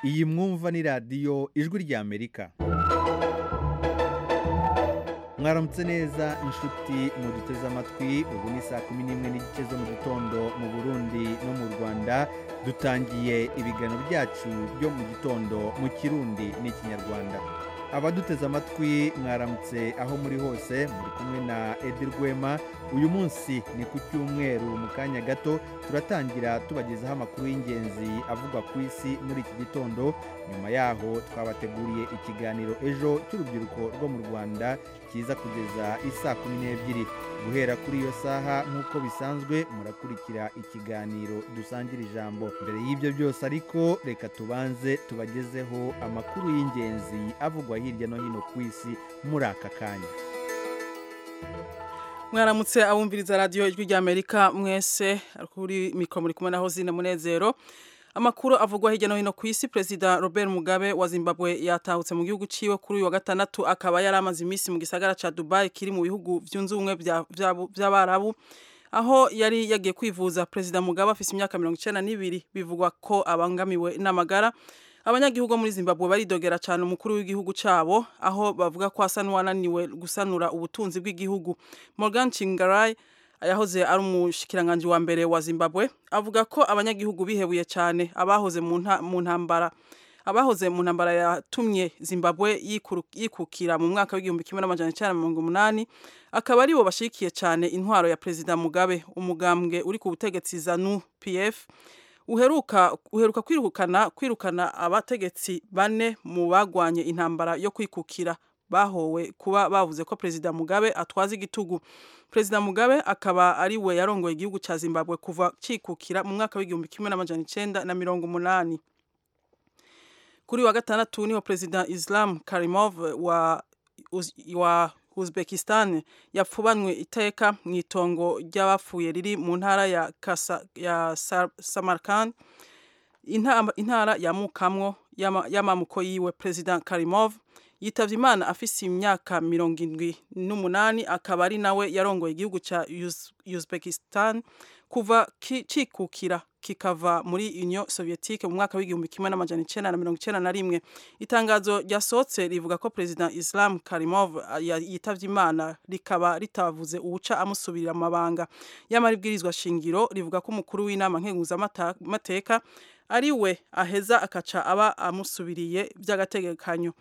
Iyi mwumva ni radiyo ijwi ry'Amerika. Mwaramutse neza inshuti muduteze amatwi ubu ni saa kumi n'imwe n'igice zo mu gitondo mu Burundi no mu Rwanda dutangiye ibiganiro byacu byo mu gitondo mu Kirundi n'Ikinyarwanda. Abaduteze amatwi mwaramutse aho muri hose muri kumwe na Edi Rwema uyu munsi ni ku cyumweru mu kanya gato turatangira tubagezaho amakuru y'ingenzi avugwa ku isi muri iki gitondo nyuma yaho twabateguriye ikiganiro ejo cy'urubyiruko rwo mu rwanda kiza kugeza isaa kumi n'ebyiri guhera kuri iyo saha nk'uko bisanzwe murakurikira ikiganiro dusangira ijambo mbere y'ibyo byose ariko reka tubanze tubagezeho amakuru y'ingenzi avugwa hirya no hino ku isi muri aka kanya mwaramutse abumviriza radiyo ijwi ry'amerika mwese kuri mikoro muri kumwe na hozine munezero amakuru avugwa hirya no hino ku isi perezida robert mugabe wa zimbabwe yatahutse mu gihugu ciwe kuri uyu wa gatandatu akaba yari amaze iminsi mu gisagara ca dubai kiri mu bihugu byunze ubumwe by'abarabu aho yari yagiye kwivuza perezida mugabe afise imyaka mirongo icenda n'ibiri bivugwa ko abangamiwe n'amagara abanyagihugu muri zimbabwe baridogera cyane umukuru w'igihugu cyabo aho bavuga ko asa n'uwananiwe gusanura ubutunzi bw'igihugu morgan chingarai yahoze ari umushikiranganje wa mbere wa zimbabwe avuga ko abanyagihugu bihebuye cyane abahoze mu ntambara abahoze mu ntambara yatumye zimbabwe yikukira mu mwaka w'igihumbi kimwe n'amajana icyenda mirongo umunani akaba aribo bashigikiye cyane intwaro ya perezida mugabe umugambwe uri ku butegetsi zanu pf uheruka uheruka kwirukana kwirukana abategetsi bane mu bagwanye intambara yo kwikukira bahowe kuba bavuze ko perezida mugabe atwaza igitugu perezida mugabe akaba ari we yarongoye igihugu cya zimbabwe kuva cyikukira mu mwaka w'igihumbi kimwe n'amajana icenda na mirongo umunani kuri wa gatandatu niho perezida islam karimov wa, wa uzbekistan yapfubanywe iteka mu itongo ry'abapfuye riri mu ntara ya, Kasa, ya samarkand intara ya mukamwo y'amamuko yiwe perezida karimov yitavye imana afise imyaka mirongo indwi n'umunani akaba ari nawe yarongoye igihugu ca uzbekistan kuva cikukira kikava muri Union Soviétique mu mwaka w'igihumbi kimwe n'amajana icenda na mirongo icenda na rimwe itangazo ryasohotse rivuga ko perezida Islam Karimov yitavye imana rikaba ritavuze uwuca amusubirira amabanga y'amaribwirizwa shingiro rivuga ko umukuru w'inama nkenguzamateka ari we aheza akaca aba amusubiriye by'agategekanyo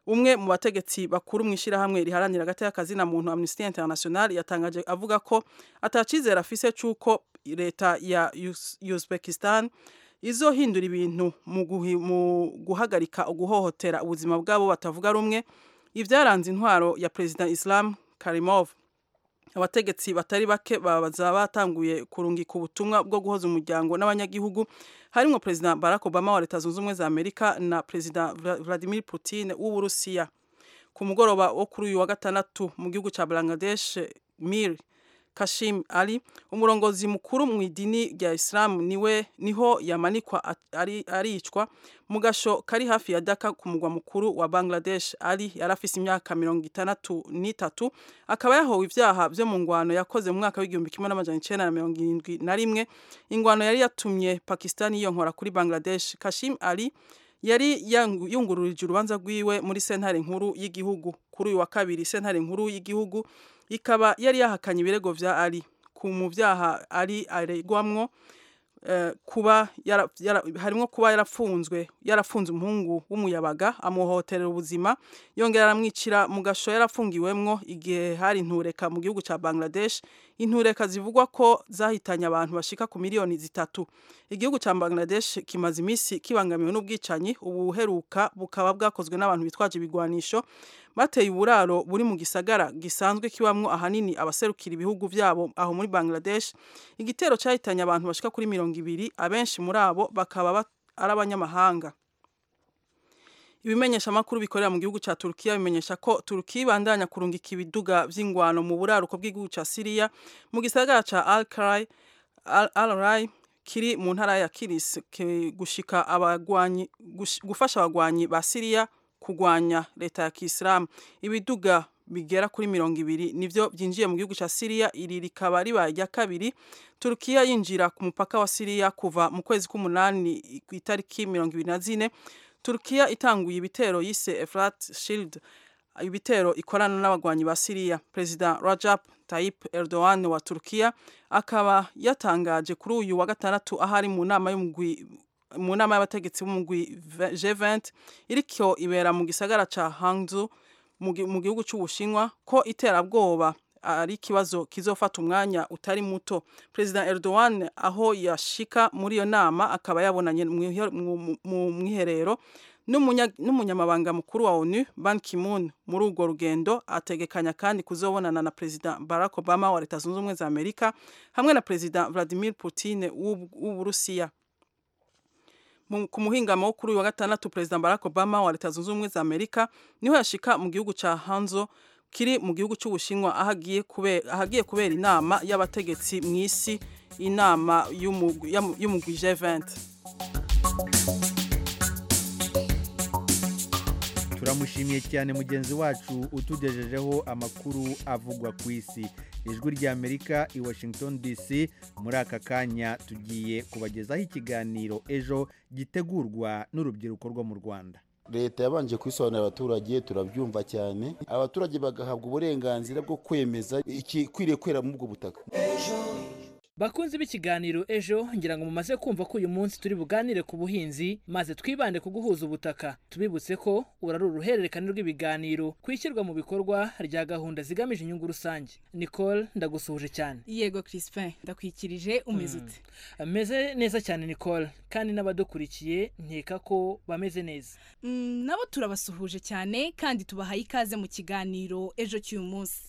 umwe mu bategetsi bakuru mu ishyirahamwe riharanira agateka kazina muntu Amnesty International yatangaje avuga ko atacizera afise cy'uko leta ya Uzbekistan izohindura ibintu mu guhagarika uguhohotera ubuzima bw'abo batavuga rumwe ibyaranze intwaro ya perezida Islam Karimov abategetsi batari bake babaza batanguye kurungika ubutumwa bwo guhoza umuryango n'abanyagihugu harimo perezida Barack Obama wa leta zunze ubumwe za Amerika na perezida Vladimir Putin w'Uburusiya ku mugoroba wo kuri uyu wa gatandatu mu gihugu cya Bangladesh Mir Kashim Ali umurongozi mukuru mu idini rya Islam niwe niho yamanikwa aricwa mu gasho kari hafi ya Dhaka ku mugwa mukuru wa Bangladesh Ali yari afise imyaka mirongo itandatu n'itatu akaba yahowe ibyaha byo mu ngwano yakoze mu mwaka w'igihumbi kimwe n'amajana icenda na mirongo irindwi na rimwe ingwano yari yatumye Pakistan yiyonkora kuri Bangladesh Kashim Ali yari yungururije urubanza rwiwe muri sentare nkuru y'igihugu kuri uyu wa kabiri sentare nkuru y'igihugu ikaba yari yahakanye ibirego bya ari ku mu byaha ari aregwamwo kuba harimo kuba yarafunzwe yarafunze umuhungu w'umuyabaga amuhohoterera ubuzima yongera aramwicira mu gasho yarafungiwemwo igihe hari intureka mu gihugu cya Bangladesh intureka zivugwa ko zahitanye abantu bashika ku miliyoni zitatu igihugu cya Bangladesh kimaze iminsi kibangamiwe n'ubwicanyi ubuheruka bukaba bwakozwe n'abantu bitwaje ibigwanisho bateye uburaro buri mu gisagara gisanzwe kibamwo ahanini abaserukira ibihugu byabo aho muri Bangladesh igitero cyahitanye abantu bashika kuri mirongo ibiri abenshi muri abo bakaba ari abanyamahanga ibimenyesha amakuru bikorera mu gihugu cya Turkiya bimenyesha ko Turkiya ibandanya kurungika ibiduga by'ingwano mu buraruko bw'igihugu cya Syria mu gisagara cya Al-Qray Al-Ray kiri mu ntara ya Kilis gushika abagwanyi gufasha abagwanyi ba Syria kugwanya leta ya Kisilamu ibiduga bigera kuri mirongo ibiri nibyo byinjiye mu gihugu cya siriya iri rikaba ribaye irya kabiri turukiya yinjira ku mupaka wa siriya kuva mu kwezi k'umunani ku itariki mirongo ibiri na zine turukiya itanguye ibitero yise efrat shield ibitero ikorana n'abagwanyi ba siriya perezida rajab Tayyip Erdogan wa turukiya akaba yatangaje kuri uyu wa gatandatu ahari mu nama y'umugwi mu nama y'abategetsi b'umugwi G20 iriko ibera mu gisagara ca Hangzhou mu gihugu cy'ubushinwa ko iterabwoba ari ikibazo kizofata umwanya utari muto perezida Erdogan aho yashika muri iyo nama akaba yabonanye mu mwiherero n'umunyamabanga mukuru wa onu Ban Ki-moon muri urwo rugendo ategekanya kandi kuzobonana na perezida Barack Obama wa leta zunze ubumwe za Amerika hamwe na perezida Vladimir Putin w'uburusiya ku muhingamo wo kuri uyu wa gatandatu perezida Barack Obama wa leta zunze ubumwe za Amerika niho yashika mu gihugu ca Hanzo kiri mu gihugu cy'ubushinwa ahagiye kubera ahagiye kubera inama y'abategetsi mu isi inama y'umugwi G20 turamushimiye cyane mugenzi wacu utugejejeho amakuru avugwa ku isi ijwi rya amerika i washington dc muri aka kanya tugiye kubagezaho ikiganiro ejo gitegurwa n'urubyiruko rwo mu rwanda leta yabanje kubisobanurira abaturage turabyumva cyane abaturage bagahabwa uburenganzira bwo kwemeza ikikwiriye kwera muri ubwo butaka bakunzi b'ikiganiro ejo ngira ngo mumaze kumva ko uyu munsi turi buganire ku buhinzi maze twibande ku guhuza ubutaka tubibutse ko urari uruhererekane rw'ibiganiro ku ishyirwa mu bikorwa rya gahunda zigamije inyungu rusange nicole ndagusuhuje cyane yego crispin ndakwikirije umeze ute ameze neza cyane nicole kandi n'abadukurikiye nkeka ko bameze neza Mm, nabo turabasuhuje cyane kandi tubahaye ikaze mu kiganiro ejo cy'uyu munsi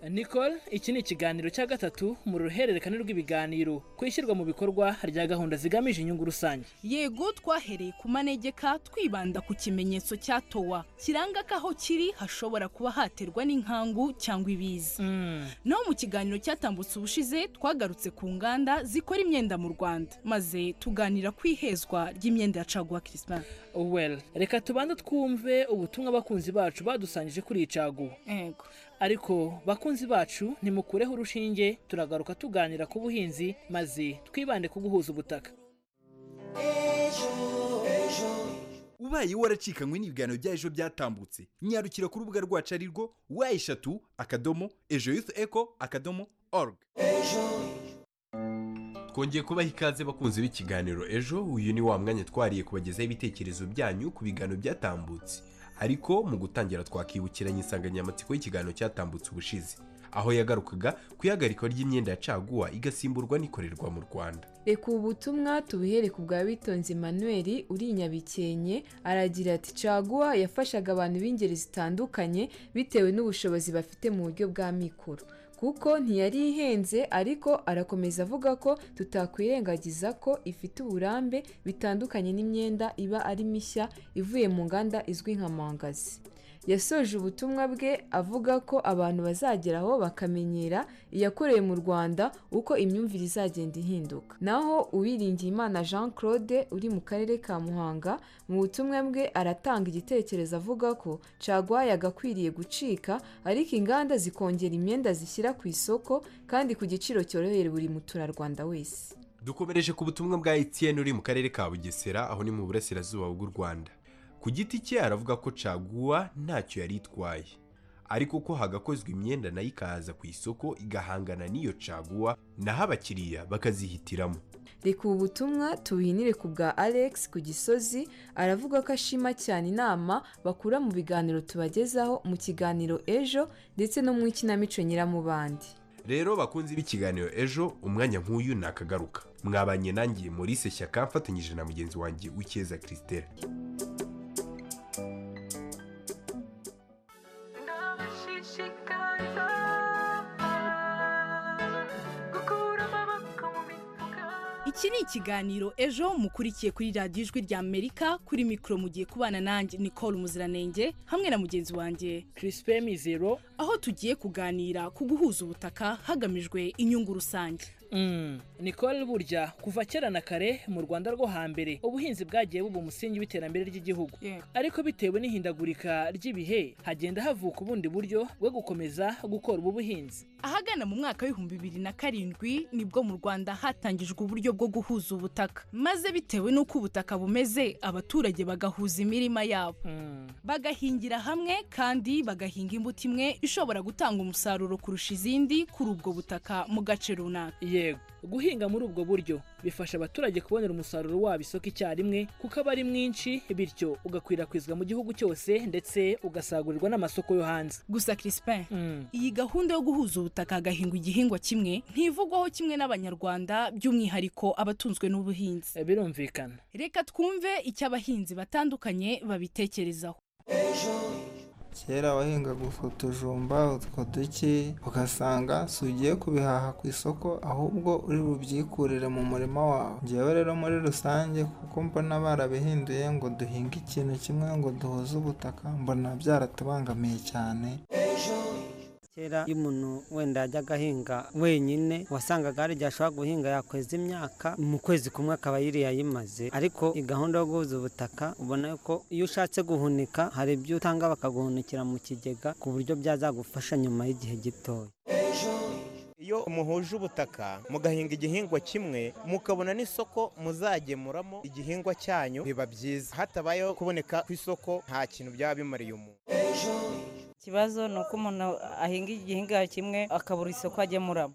nicole iki ni ikiganiro cya gatatu mu ruhererekane rw'ibiganiro ku ishyirwa mu bikorwa rya gahunda zigamije inyungu rusange yego twahereye ku manegeka twibanda ku kimenyetso cya towa kiranga ko aho kiri hashobora kuba haterwa n'inkangu cyangwa ibiza Mm, naho mu kiganiro cyatambutse ubushize twagarutse ku nganda zikora imyenda mu rwanda maze tuganira ku ihezwa ry'imyenda ya caguwa crispin well reka tubanze twumve ubutumwa abakunzi bacu badusangije kuri iyi caguwa yego ariko bakunzi bacu nimukureho urushinge turagaruka tuganira ku buhinzi maze twibande ku guhuza ubutaka ubaye waracikanywe n'ibiganiro bya ejo byatambutse nyarukira ku rubuga rwacu ari rwo wa eshatu akadomo ejo yuth eco akadomo org twongeye kubaha ikaze bakunzi b'ikiganiro ejo uyu ni wa mwanya twariye kubagezaho ibitekerezo byanyu ku biganiro byatambutse ariko mu gutangira twakibukiranya insanganyamatsiko y'ikiganiro cyatambutse ubushize aho yagarukaga ku ihagarikwa ry'imyenda ya caguwa igasimburwa n'ikorerwa mu rwanda reka ubu butumwa tubuhere ku bwa bitonzi manuel uri i nyabikenke aragira ati caguwa yafashaga abantu b'ingeri zitandukanye bitewe n'ubushobozi bafite mu buryo bwa mikoro kuko ntiyari ihenze ariko arakomeza avuga ko tutakwirengagiza ko ifite uburambe bitandukanye n'imyenda iba ari mishya ivuye mu nganda izwi nka mangazi yasoje ubutumwa bwe avuga ko abantu bazageraho bakamenyera iyakorewe mu rwanda uko imyumvire izagenda ihinduka naho uwiringiyimana jean claude uri mu karere ka muhanga mu butumwa bwe aratanga igitekerezo avuga ko caguwa yagakwiriye gucika ariko inganda zikongera imyenda zishyira ku isoko kandi ku giciro cyorohera buri muturarwanda wese dukomereje ku butumwa bwa Etienne uri mu karere ka bugesera aho ni mu burasirazuba bw'u rwanda ku giti cye aravuga ko caguwa ntacyo yari itwaye ariko ko hagakozwe imyenda nayo ikaza ku isoko igahangana n'iyo caguwa naho abakiriya bakazihitiramo reka ubu butumwa tubuhinire ku bwa alex ku gisozi aravuga ko ashima cyane inama bakura mu biganiro tubagezaho mu kiganiro ejo ndetse no mu ikinamico nyiramubandi rero bakunzi b'ikiganiro ejo umwanya nk'uyu nakagaruka mwabanye nangiye Maurice shyaka mfatanyije na mugenzi wanjye w'icyeza christelle iki ni ikiganiro ejo mukurikiye kuri radiyo ijwi rya amerika kuri mikoro mugiye kubana nanjye nicole muziranenge hamwe na mugenzi wanjye crispem zero aho tugiye kuganira ku guhuza ubutaka hagamijwe inyungu rusange Mm. Nicole burya kuva kera na kare mu Rwanda rwo hambere ubuhinzi bwagiye buba umusingi w'iterambere ry'igihugu Yego. ariko bitewe n'ihindagurika ry'ibihe hagenda havuka ubundi buryo bwo gukomeza gukora ubu buhinzi ahagana mu mwaka w'ibihumbi bibiri na karindwi nibwo mu rwanda hatangijwe uburyo bwo guhuza ubutaka maze bitewe n'uko ubutaka bumeze abaturage bagahuza imirima yabo Mm. bagahingira hamwe kandi bagahinga imbuto imwe ishobora gutanga umusaruro kurusha izindi kuri ubwo butaka mu gace runaka yego guhinga muri ubwo buryo bifasha abaturage kubonera umusaruro wabo isoko icyarimwe kuko aba ari mwinshi bityo ugakwirakwizwa mu gihugu cyose ndetse ugasagurirwa n'amasoko yo hanze gusa crispin Mm. iyi gahunda yo guhuza ubutaka hagahingwa igihingwa kimwe ntivugwaho kimwe n'abanyarwanda by'umwihariko abatunzwe n'ubuhinzi Eh, birumvikana reka twumve icyo abahinzi batandukanye babitekerezaho kera wahingaga utwo tujumba utwo duke ugasanga si ugiye kubihaha ku isoko ahubwo uri bubyikurire mu murima wawe ngewe rero muri rusange kuko mbona barabihinduye ngo duhinge ikintu kimwe ngo duhuze ubutaka mbona byaratubangamiye cyane kera iyo umuntu wenda yajyaga ahinga wenyine wasangaga hari igihe ashobora guhinga yakweza imyaka mu kwezi kumwe akaba yiri yayimaze ariko iyi gahunda yo guhuza ubutaka ubona ko iyo ushatse guhunika hari ibyo utanga bakaguhunikira mu kigega ku buryo byazagufasha nyuma y'igihe gitoya iyo muhuje ubutaka mugahinga igihingwa kimwe mukabona n'isoko muzagemuramo igihingwa cyanyu biba byiza hatabayeho kuboneka ku isoko nta kintu byaba bimariye umuntu ikibazo ni uko umuntu ahinga igihingwa kimwe akabura isoko agemuramo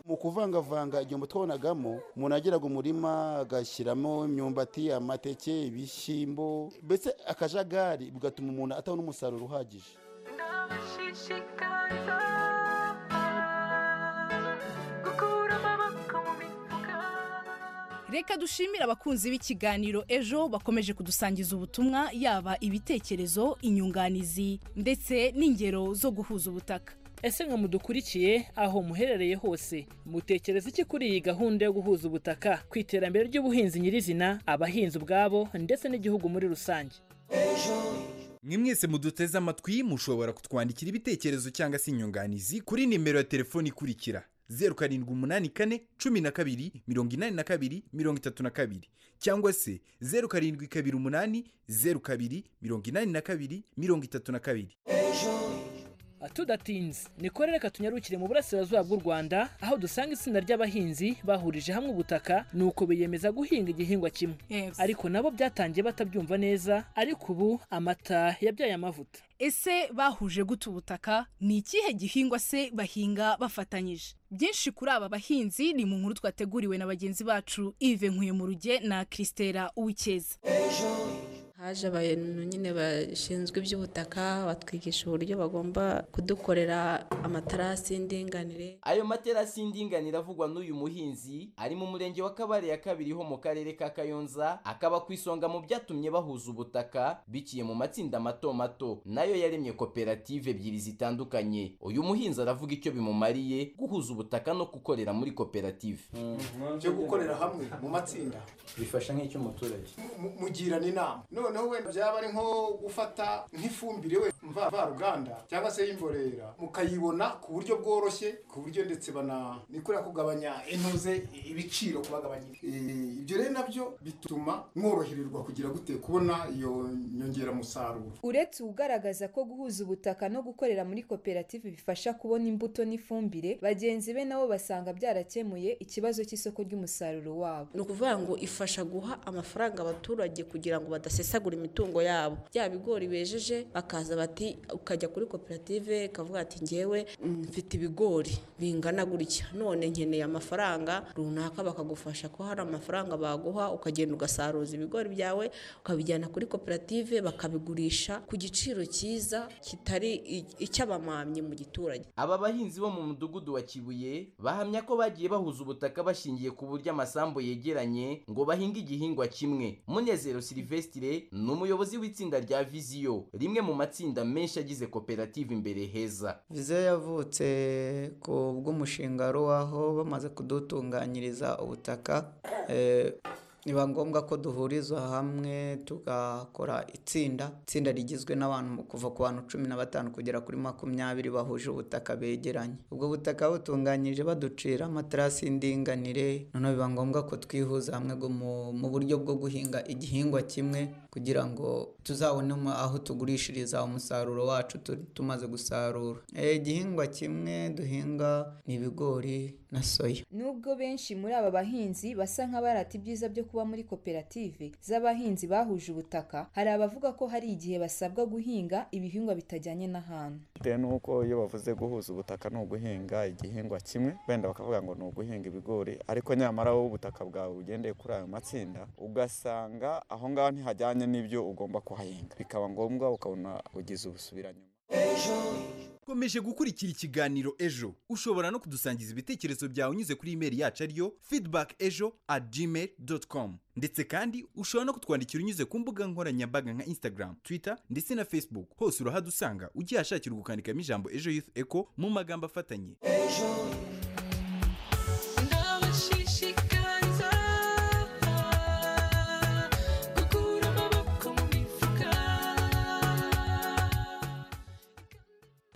mu kuvangavanga igihombo twabonagamo umuntu yageraga umurima agashyiramo imyumbati amateke ibishyimbo mbese akajagari bigatuma umuntu atabona umusaruro uhagije reka dushimire abakunzi b'ikiganiro ejo bakomeje kudusangiza ubutumwa yaba ibitekerezo inyunganizi ndetse n'ingero zo guhuza ubutaka ese nka mudukurikiye aho muherereye hose mutekereza iki kuri iyi gahunda yo guhuza ubutaka ku iterambere ry'ubuhinzi nyirizina abahinzi ubwabo ndetse n'igihugu muri rusange mwe mwese muduteze amatwi mushobora kutwandikira ibitekerezo cyangwa se inyunganizi kuri nimero ya telefoni ikurikira zeru karindwi umunani kane cumi na kabiri mirongo inani na kabiri mirongo itatu na kabiri cyangwa se zeru karindwi kabiri umunani zeru kabiri mirongo inani na kabiri mirongo itatu na kabiri Ah, tudatinze nikore reka tunyarukire mu burasirazuba bw'u rwanda aho dusanga itsinda ry'abahinzi bahurije hamwe ubutaka nuko biyemeza guhinga igihingwa kimwe ariko nabo byatangiye batabyumva neza ariko ubu amata yabyaye amavuta ese bahuje gute ubutaka ni ikihe gihingwa se bahinga bafatanyije byinshi kuri aba bahinzi ni mu nkuru twateguriwe na bagenzi bacu ive nkuye mu ruge na christela uwikeza haje abantu nyine bashinzwe iby'ubutaka batwigisha uburyo bagomba kudukorera amatarasi y'indinganire ayo materasi y'indinganire avugwa n'uyu muhinzi ari mu murenge wa kabare ya kabiri ho mu karere ka kayonza akaba ku isonga mu byatumye bahuza ubutaka biciye mu matsinda mato mato nayo yaremye koperative ebyiri zitandukanye uyu muhinzi aravuga icyo bimumariye guhuza ubutaka no gukorera muri koperative byo gukorera hamwe mu matsinda bifasha nk'icyo umuturage mu- mugirana inama noneho wenda byaba ari nko gufata nk'ifumbire we mva- mvaruganda cyangwa se y'imborera mukayibona ku buryo bworoshye ku buryo ndetse bana ni kuriya kugabanya intuze ibiciro kubagabanyira Eh, ibyo rero nabyo bituma mworohererwa kugira gute kubona iyo nyongeramusaruro uretse ugaragaza ko guhuza ubutaka no gukorera muri koperative bifasha kubona imbuto n'ifumbire bagenzi be nabo basanga byarakemuye ikibazo cy'isoko ry'umusaruro wabo ni ukuvuga ngo ifasha guha amafaranga abaturage kugira ngo badasesagura imitungo yabo bya bigori bejeje bakaza bati ukajya kuri koperative ikavuga ati ngewe mm, mfite ibigori bingana gutya none nkeneye amafaranga runaka bakagufasha ko hari amafaranga baguha ukagenda ugasaruza ibigori byawe ukabijyana kuri koperative bakabigurisha ku giciro cyiza kitari i- icy'abamamyi mu giturage aba bahinzi bo mu mudugudu wa kibuye bahamya ko bagiye bahuza ubutaka bashingiye ku buryo amasambu yegeranye ngo bahinge igihingwa kimwe munezero silvestre ni umuyobozi w'itsinda rya viziyo rimwe mu matsinda menshi agize koperative imbere heza viziyo yavutse ku bw'umushinga ruwaho bamaze kudutunganyiriza ubutaka eh, biba ngombwa ko duhuriza hamwe tugakora itsinda itsinda rigizwe n'abantu kuva ku bantu cumi na batanu kugera kuri makumyabiri bahuje ubutaka begeranye ubwo butaka butunganyije baducira amaterasi y'indinganire noneho biba ngombwa ko twihuza hamwe ngo mu- mu buryo bwo guhinga igihingwa kimwe kugira ngo tuzabone mu- aho tugurishiriza umusaruro wacu tu- tumaze gusarura Eh, igihingwa kimwe duhinga ni ibigori na soya Nubwo benshi muri aba bahinzi basa nk'abarata ibyiza byo kuba muri koperative z'abahinzi bahuje ubutaka, hari abavuga ko hari igihe basabwa guhinga ibihingwa bitajyanye n'ahantu. bitewe n'uko iyo bavuze guhuza ubutaka ni uguhinga igihingwa kimwe wenda bakavuga ngo ni uguhinga ibigori ariko nyamara wowe ubutaka bwawe ugendeye kuri ayo matsinda ugasanga aho ngaho ntihajyanye n'ibyo ugomba kuhahinga bikaba ngombwa ukabona ugize ubusubiranyuma ukomeje gukurikira ikiganiro ejo ushobora no kudusangiza ibitekerezo byawe unyuze kuri imeri yacu ariyo feedback ejo at gmail com ndetse kandi ushobora no kutwandikira unyuze ku mbuga nkoranyambaga nka instagram twitter ndetse na facebook hose urahadusanga ugiye ahashakira gukandikamo ijambo ejo youth echo mu magambo afatanye ndabashishikariza gukura amaboko mu mifuka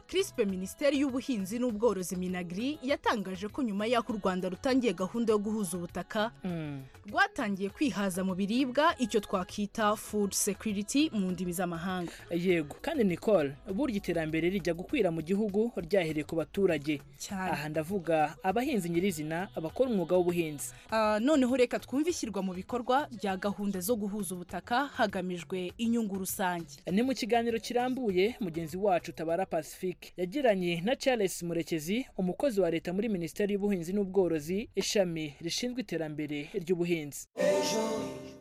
crispe minisiteri y'ubuhinzi n'ubworozi minagri yatangaje ko nyuma y'aho u rwanda rutangiye gahunda yo guhuza ubutaka rwatangiye kwihaza mu biribwa icyo twakwita food security mu ndimi z'amahanga yego kandi nicole burya iterambere rijya gukwira mu gihugu ryahereye ku baturage Cyane. aha ndavuga abahinzi nyirizina abakora umwuga w'ubuhinzi Ah, noneho reka twumve ishyirwa mu bikorwa rya gahunda zo guhuza ubutaka hagamijwe inyungu rusange ni mu kiganiro kirambuye mugenzi wacu tabara pacifique yagiranye na charles murekezi umukozi wa leta muri minisiteri y'ubuhinzi n'ubworozi ishami rishinzwe iterambere ry'ubuhinzi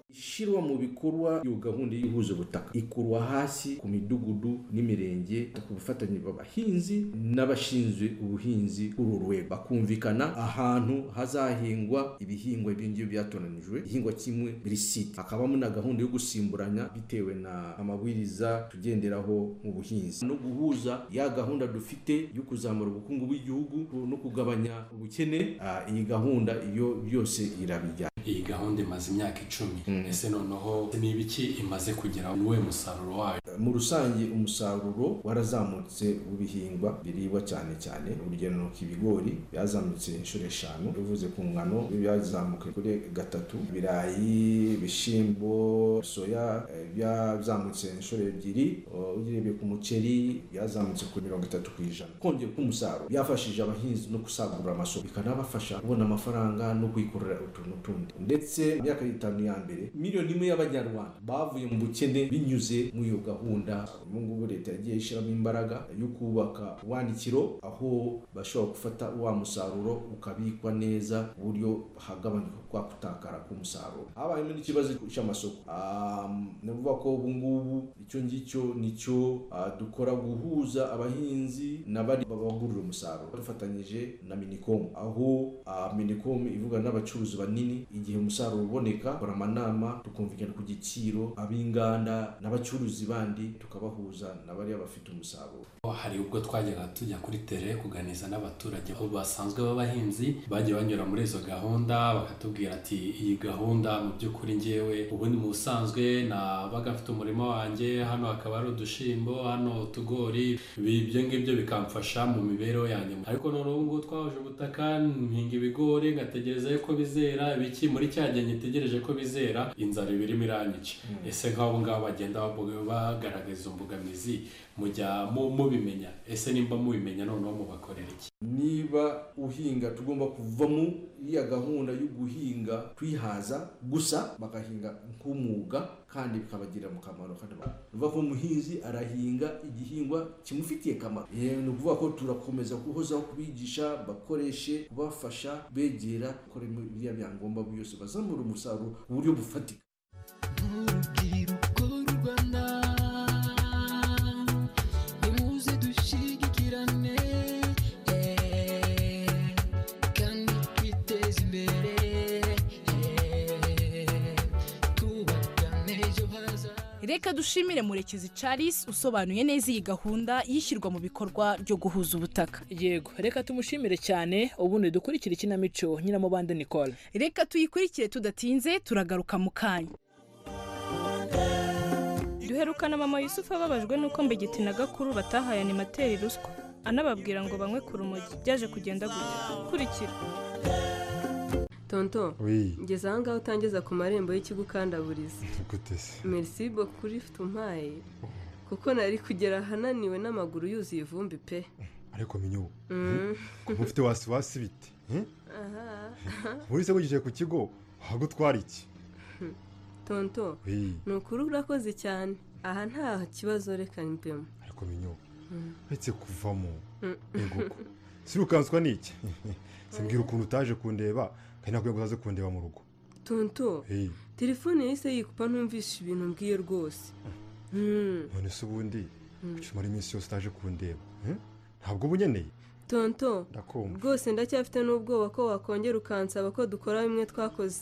ishyirwa mu bikorwa iyo gahunda y'ihuje ubutaka ikurwa hasi ku midugudu n'imirenge ku bufatanye bw'abahinzi n'abashinzwe ubuhinzi kuri uru rwego bakumvikana ahantu hazahingwa ibihingwa ibyo ngibyo byatoranijwe igihingwa kimwe buri site hakabamo na gahunda yo gusimburanya bitewe na amabwiriza tugenderaho mu buhinzi no guhuza ya gahunda dufite yo kuzamura ubukungu bw'igihugu no kugabanya ubukene ah, iyi gahunda iyo byose irabijyana iyi gahunda imaze imyaka icumi ese noneho ni ibiki imaze kugera n'uwe musaruro wayo mu rusange umusaruro warazamutse w'ibihingwa biribwa cyane cyane urugero ni ibigori byazamutse inshuro eshanu bivuze ku ngano byo byazamuka kuri gatatu ibirayi ibishyimbo soya eh, byazamutse inshuro ebyiri Oh, ugerebye ku muceri byazamutse kuri mirongo itatu ku ijana kongera k'umusaruro byafashije abahinzi no gusagurira amasoko bikanabafasha kubona amafaranga no kwikorera utuntu tundi ndetse mu myaka itanu ya mbere miliyoni imwe y'abanyarwanda bavuye mu bukene binyuze muri iyo gahunda ubu ngubu leta yagiye ishyiramo imbaraga yo kubaka ubuhunikiro aho bashobora gufata wa musaruro ukabikwa neza ku buryo hagabanyuka kwa gutakara k'umusaruro habayemo n'ikibazo cy'amasoko Am, ni ukuvuga ko ubu ngubu icyo ngicyo nicyo ah, dukora guhuza abahinzi n'abari babagurira umusaruro dufatanyije na minicom aho ah, minicom ivuga n'abacuruzi banini igihe umusaruro uboneka dukora amanama tukumvikana ku giciro ab'inganda n'abacuruzi bandi tukabahuza n'abariya bafite umusaruro hari ubwo twajyaga tujya kuri tere kuganiriza n'abaturage aho basanzwe b'abahinzi bagiye banyura muri izo gahunda bakatubwira ati iyi gahunda mu by'ukuri ngewe ubundi mu busanzwe nabaga mfite umurima wanjye hano hakaba hari udushimbo hano utugori Ibi- ibyo ngibyo bikamfasha mu mibereho yanjye ariko none ubu ngubu twahuje ubutaka nhinga ibigori ngategereza yuko bizera ibiki muri cya gihe ngitegereje ko bizera inzara iba irimo iranyica ese nk'abo ngabo bagenda babu- bagaragaza imbogamizi mujya mu- mubimenya ese nimba mubimenya noneho mubakorera iki niba uhinga tugomba kuvamo iriya gahunda yo guhinga twihaza gusa bagahinga nk'umwuga kandi bikabagirira mu kamaro kandi ba- ni ukuvuga ko umuhinzi arahinga igihingwa kimufitiye akamaro Eh, ni ukuvuga ko turakomeza guhozaho kubigisha bakoreshe kubafasha begera gukora biriya byangombwa byose bazamura umusaruro ku buryo bufatika Rwanda nimuze dushyigikirane eh, kandi twiteze imbere eh, twubakane ejo hazaza reka dushimire murekezi Charles usobanuye neza iyi gahunda y'ishyirwa mu bikorwa ryo guhuza ubutaka yego reka tumushimire cyane ubundi dukurikire ikinamico nyiramubande nicole reka tuyikurikire tudatinze turagaruka mu kanya duherukana mama yusufu ababajwe n'uko mbegeti na gakuru batahaye animateri ruswa anababwira ngo banywe ku rumogi byaje kugenda gutya kurikira tonto Oui. ngeze aha ngaho utangeza ku marembo y'ikigo ukandaburiza Écoutez, c'est- merci boku ufite umpaye kuko nari kugera ahananiwe n'amaguru yuzuye ivumbi pe ariko menya ubu Mm. kuva ufite wasiwasi bite Hmm? aha muri se wigiye ku kigo hagutwara iki tonto Oui. ni ukuri urakoze cyane aha nta kibazo reka mbemo ariko menya ubu Mm. uretse kuvamo Mm. yego ko sirukanswa n'iki simbwira ukuntu utaje kundeba kandi nakwiye ngo utaze kundeba mu rugo tonto Eh, telefone yahise yikupa ntumvishe ibintu mbwiye rwose Mm. none se ubundi Mm. ushimara iminsi yose utaje kundeba Hmm? ntabwo uba unyeneye tonto ndakumva rwose ndacyafite n'ubwoba ko wakongera ukansaba ko dukora bimwe twakoze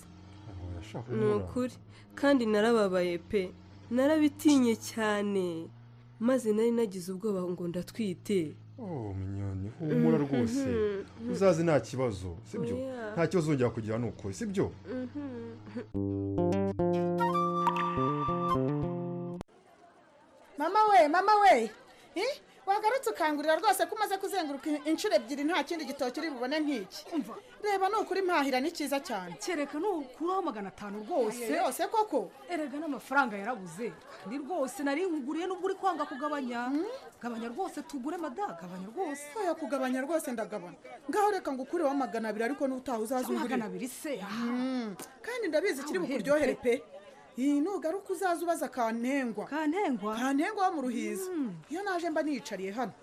urashaka ni kumbura? ukuri kandi narababaye pe narabitinye cyane maze nari nagize ubwoba ngo ndatwite Oh, minyoni humura Mhm. rwose uzaze nta kibazo sibyo Oya. nta kibazo uzongera kugira ni ukuri sibyo mama we mama we Eh, wagarutse ukangurira rwose ko umaze kuzenguruka in- inshuro ebyiri nta kindi gitoki uri bubone nk'iki reba ni ukuri mpahira ni cyiza cyane kereka ni ukuraho magana atanu rwose yose koko erega n'amafaranga yarabuze ni rwose nari nkuguriye n'ubwo uri kwanga kugabanya gabanya rwose tugure mada gabanya rwose oya kugabanya rwose ndagabana ngaho reka ngo ukureho magana abiri ariko n'utaha uzazungurira Magana abiri se, ah. kandi ndabizi kiri Nawe uherwe bukuryohere pe iyi nugaruka uzaza ubaza kantengwa kantengwa kantengwa wo mu ruhiza iyo naje mba niyicariye hano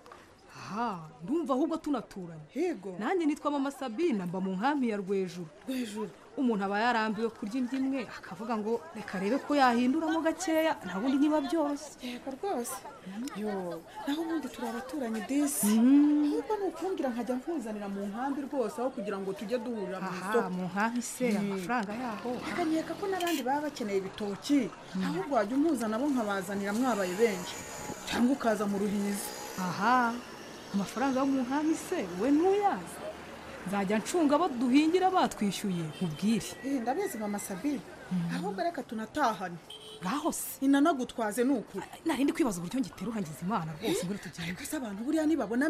aha ndumva ahubwo tunaturanye yego nanjye nitwa mama sabina mba mu nkambi ya rwejuru rwejuru umuntu aba yarambiwe kurya indyo imwe akavuga ngo reka arebe ko yahinduramo gakeya nta bundi niba byoroshye yego rwose yo naho ubundi turi abaturanyi disi ahubwo ni ukumbwira nkajya nkuzanira mu nkambi rwose aho kugira ngo tujye duhurira mu Aha, isoko mu nkambi se, amafaranga yaho. akanyeka ko n'abandi baba bakeneye ibitoki ahubwo wajya umuzana bo nkabazanira mwabaye benshi cyangwa ukaza mu ruhiza aha amafaranga yo mu nkambi se we ntuyazi nzajya ncunga abo duhingira batwishyuye nkubwire ndabizi mama sabine ahubwo reka tunatahane ngaho se inanagutwaze ni ukuri narindi kwibaza uburyo ngiterura ngize imana rwose ngo tujyane gusa abantu buriya nibabona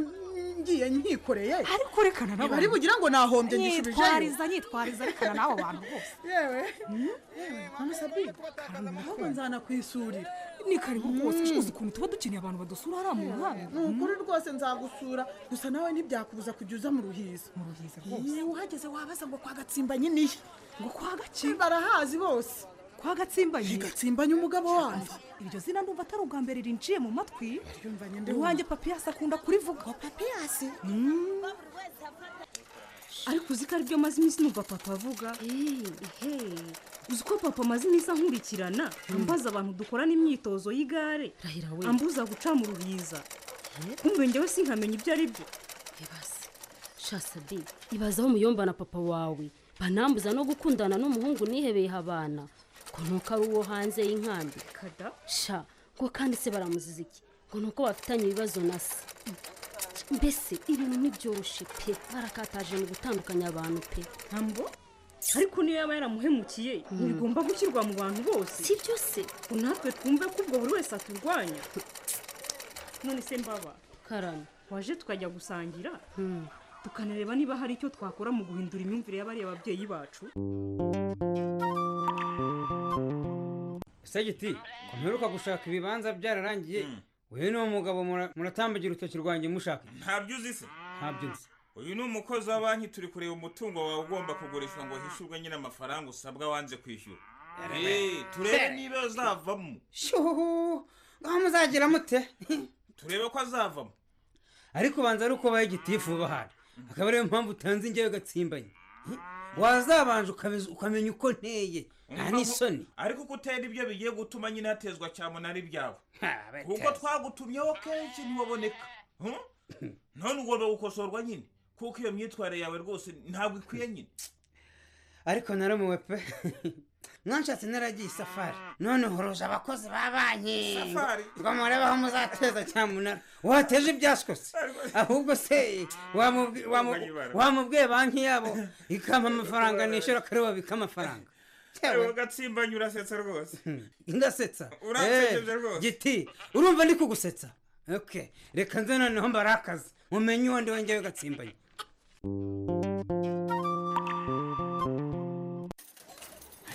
ngiye nkikoreye ariko reka na bari bugira ngo nahombye ngishubijeyo nyitwariza nyitwariza rekana n'abo bantu rwose yewe yewe mama sabine ahubwo nzanakwisurira ni karibu rwose Mm. cuza ukuntu tuba dukeneye abantu badusura hariya mu muhanda ni ukuri rwose nzagusura gusa nawe ntibyakubuza kujya uza mu ruhiza mu ruhiza rwose uhageze wabaza ngo kwa gatsimbanye niyo ngo kwa gaki barahazi bose kwa gatsimbanye gatsimbanye umugabo wanyu iryo zina ndumva atari ubwa mbere rinjiye mu matwi ndumva. iwanjye papiyasi akunda kurivuga papiyasi ariko uzi ko aribyo amaze iminsi numva papa avuga ehe uzi ko papa amaze iminsi ankurikirana ambaza abantu dukorana imyitozo y'igare we. ambuza guca mu rubiza kumbe njyewe sinkamenya ibyo ari byo shasabi ibazaho umuyomba na papa wawe banambuza no gukundana n'umuhungu nihebeye abana ngo nuko ari uwo hanze y'inkambi kada sha ngo kandi se baramuziza iki ngo nuko bafitanye ibibazo na se mbese ibintu ntibyoroshe pe barakataje mu gutandukanya abantu pe ntambo ariko niyo yaba yaramuhemukiye ntibigomba gushyirwa mu bantu bose si byo se ngo natwe twumve ko ubwo buri wese aturwanya none se mbaba karame waje tukajya gusangira tukanareba niba hari icyo twakora mu guhindura imyumvire y'abariya babyeyi bacu segiti ko mperuka gushaka ibibanza byararangiye uyu ni umugabo mura- muratambagira urutoki rwanjye mushaka ntabyo uzi se ntabyo nzi uyu ni umukozi wa banki turi kureba umutungo wawe ugomba kugurishwa ngo hishyurwe nyine amafaranga usabwa wanze kwishyura Eh, turebe niba azavamo shuhu ngaho muzagira mute turebe ko azavamo ariko ubanza ari uko ubaye gitifu uba ahari akaba ariyo mpamvu utanze njyewe gatsimbanye Hi, wazabanje ukamiz- ukamenya uko nteye nta n'isoni ariko uko utera ibyo bigiye gutuma nyine hatezwa cyamunara ibyawe Ha, betezi. kuko twagutumyeho kenshi ntiwaboneka Hmm? none ugomba gukosorwa nyine kuko iyo myitwarire yawe rwose ntabwo ikwiye nyine ariko naramuwe pe mwanshatse naragiye isafari none horoje abakozi ba banki Safari? ngo murebe aho muzateza cyamunara wateje ibyaskose ahubwo se wamubwi- wamu- wamubwiye banki yabo ikampa amafaranga nishyura akareba bika amafaranga Ewe, gatsimbanye urasetsa rwose ndasetsa Uransekeje Eh, rwose. giti urumva ndi kugusetsa okay reka nze noneho mbare akazi mumenye uwo ndi wongeye ugatsimbanya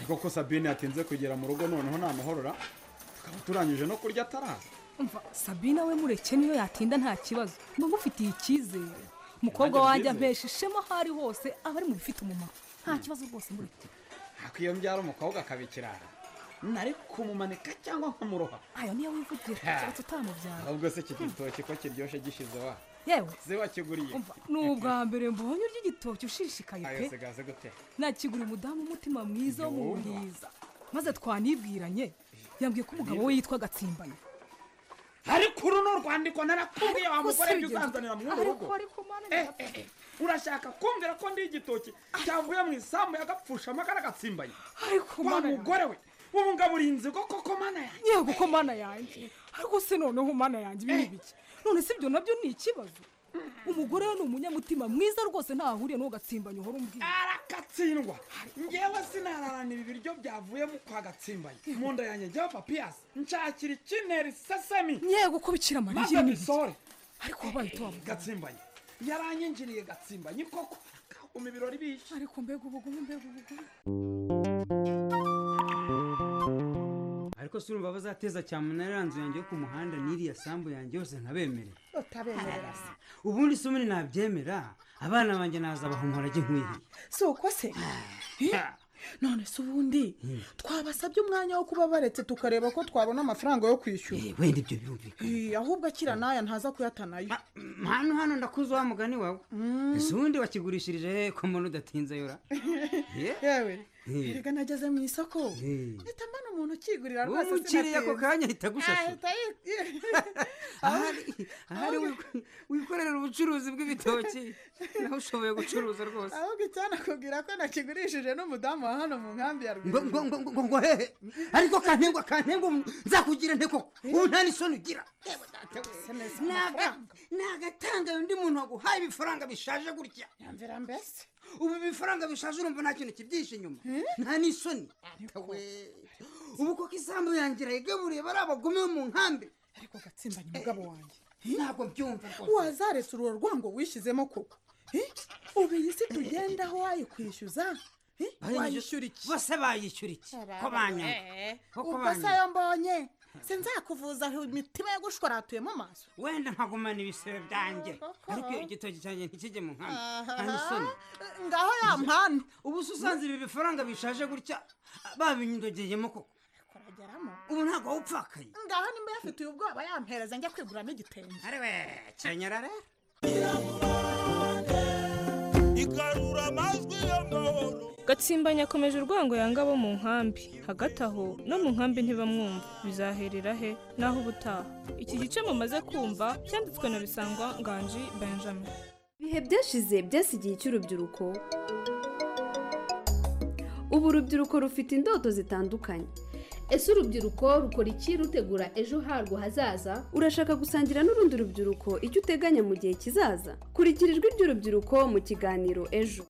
ariko ko sabine yatinze kugera mu rugo noneho namuhorora tukaba turangije no kurya ataraza umva sabina we mureke niyo yatinda nta kibazo mba ngufitiye icyizere umukobwa wanjye ampesha ishema aho ari hose aba ari mu bifite umumaro nta kibazo rwose mureke ariko iyo mbyara umukobwa akaba ikirara nari kumumanika cyangwa nkamuroha ayo niyo wivugira Ha. keretse utamubyara ahubwo se iki gitoki ko kiryoshye gishize wa yewe ze wakiguriye ni ubwa mbere mbonye urya igitoki ushishikaye ayo pe sigaze gute nakigura umudamu umutima mwiza wo mu Yumva. buriza maze twanibwiranye yambwiye ko umugabo we yitwa gatsimbanye ariko uru ni urwandiko narakubwiye wa Ariko mugore se ibyo bigenda- uzanira mu ariko- rugo ariko mana Eh, eh, eh, urashaka kumvira ko ndi igitoki cyavuye mu isambu yagapfusha amagara agatsimbanye ariko wa mana mugore we ubu ngaburinzi ko koko mana yanjye yego ko mana yanjye ariko se noneho mana yanjye ibi ni biki none se ibyo nabyo ni ikibazo umugore we ni umunyamutima mwiza rwose ntahahuriye n'uwo gatsimbanye uhora umbwira arakatsindwa ngewe sinararanira ibiryo byavuyemo kwa gatsimbanye mu nda yanjye njyaho papiyasi nshakira ikineri sesemi yego ko bikira amarira maze ni mbisore ariko wabaye utwavuga gatsimbanye yaranyinjiriye gatsimbanye koko kakuma ibirori bishe ariko mbega ubugumu mbega ubugumu ariko si urumva bazateza cyamunara iriya nzu yanjye yo ku muhanda n'iriya sambu yanjye yose nkabemerera utabemerera se ubundi se ubundi nabyemera abana banjye naza bahumura ajya nkwiye si uko se Eh, none se ubundi twabasabye umwanya wo kuba baretse tukareba ko twabona amafaranga yo kwishyura wenda ibyo birumvikana Eh, ahubwo akira n'aya ntaza kuyatanayo hano hano ndakuzi wa mugani wawe ese ubundi wakigurishirije he ko mbona udatinze yora yewe Eh. reka nageze mu isoko Eh. mpita mbona umuntu ukigurira Uwo rwose mukiriya ako kanya ahita agushashura. ahari ahari wikorera ubucuruzi bw'ibitoki nawe ushoboye gucuruza rwose ahubwo icyanakubwira ko nakigurishije n'umudamu wa hano mu nkambi ya ngo ngo ngo ngo ngo hehe ariko kantengwa kantengwa nzakugira nte koko ubu nta n'isoni ugira ntagatanga undi muntu waguhaye ibifaranga bishaje gutya yamvira mbese ubu ibifaranga bishaje urumva nta kintu kibyishe inyuma nta n'isoni we ubu koko isambu yangira igaburiye bari abagome bo mu nkambi ariko gatsimbanye umugabo wanjye ntabwo byumva rwose wazaretse urwo rwango wishyizemo koko Eh, ubu iyi si tugendaho wayikwishyuza Eh, wayishyura iki bose bayishyura iki ko banyanga Ko ko ubwo se banyanga. ayo mbonye sinzakuvuza aho imitima yagushwaratuyemo amaso wenda nkagumana ibisebe byanjye ariko iyo igitoki cyanjye ntikijye mu nkambi nta n'isoni ngaho yampana ubu se usanze ibi bifaranga bishaje gutya babinyidogeyemo koko kurageramo ubu ntabwo wawupfakaye ngaho nimba yafitiye ubwoba yampereza njya kwiguramo igitenge kenyera rero igarura amajwi gatsimbanya akomeje urwango yanga abo mu nkambi hagati aho no mu nkambi ntibamwumva bizaherera he naho ubutaha iki gice mumaze kumva cyanditswe na bisangwa nganji benjamin ibihe byashize byasigiye icy'urubyiruko ubu urubyiruko rufite indoto zitandukanye ese urubyiruko rukora iki rutegura ejo harwo hazaza urashaka gusangira n'urundi rubyiruko icyo uteganya mu gihe kizaza kurikira ijwi ry'urubyiruko mu kiganiro ejo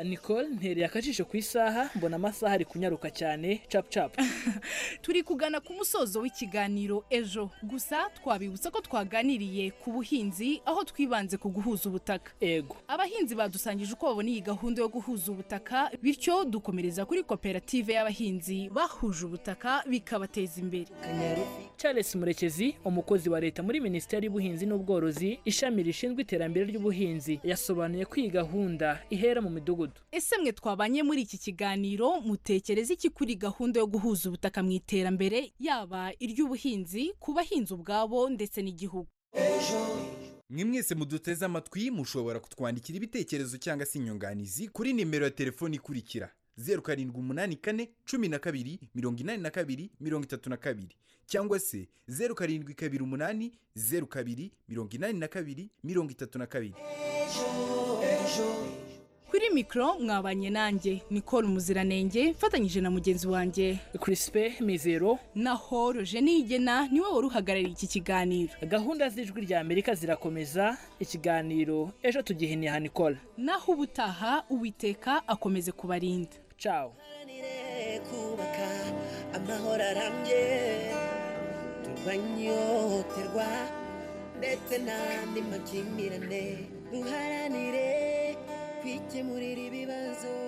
nicole ntereye akajisho ku isaha mbona amasaha ari kunyaruka cyane capu capu turi kugana ku musozo w'ikiganiro ejo gusa twabibutsa ko twaganiriye ku buhinzi aho twibanze ku guhuza ubutaka ego abahinzi badusangije uko babona iyi gahunda yo guhuza ubutaka bityo dukomereza kuri koperative y'abahinzi bahuje ubutaka bikabateza imbere charles murekezi umukozi wa leta muri minisiteri y'ubuhinzi n'ubworozi ishami rishinzwe iterambere ry'ubuhinzi yasobanuye ko iyi gahunda ihera mu midugudu ese mwe twabanye muri iki kiganiro mutekereza iki kuri gahunda yo guhuza ubutaka mu iterambere yaba iry'ubuhinzi ku bahinzi ubwabo ndetse n'igihugu mwe mwese muduteze amatwi mushobora kutwandikira ibitekerezo cyangwa se inyunganizi kuri nimero ya telefoni ikurikira zeru karindwi umunani kane cumi na kabiri mirongo inani na kabiri mirongo itatu na kabiri cyangwa se zeru karindwi kabiri umunani zeru kabiri mirongo inani na kabiri mirongo itatu na kabiri kuri mikoro mwabanye nanjye nicole umuziranenge mfatanyije na mugenzi wanjye kirisipe mizero na horoje nigena niwe wari uhagarariye iki kiganiro gahunda z'ijwi rya amerika zirakomeza ikiganiro ejo tugihiniha nikola naho ubutaha uwiteka akomeze kubarinda cawo kubaka amahoro arambye turwanyoterwa ndetse n'andi makimbirane duharanire kwikemurira ibibazo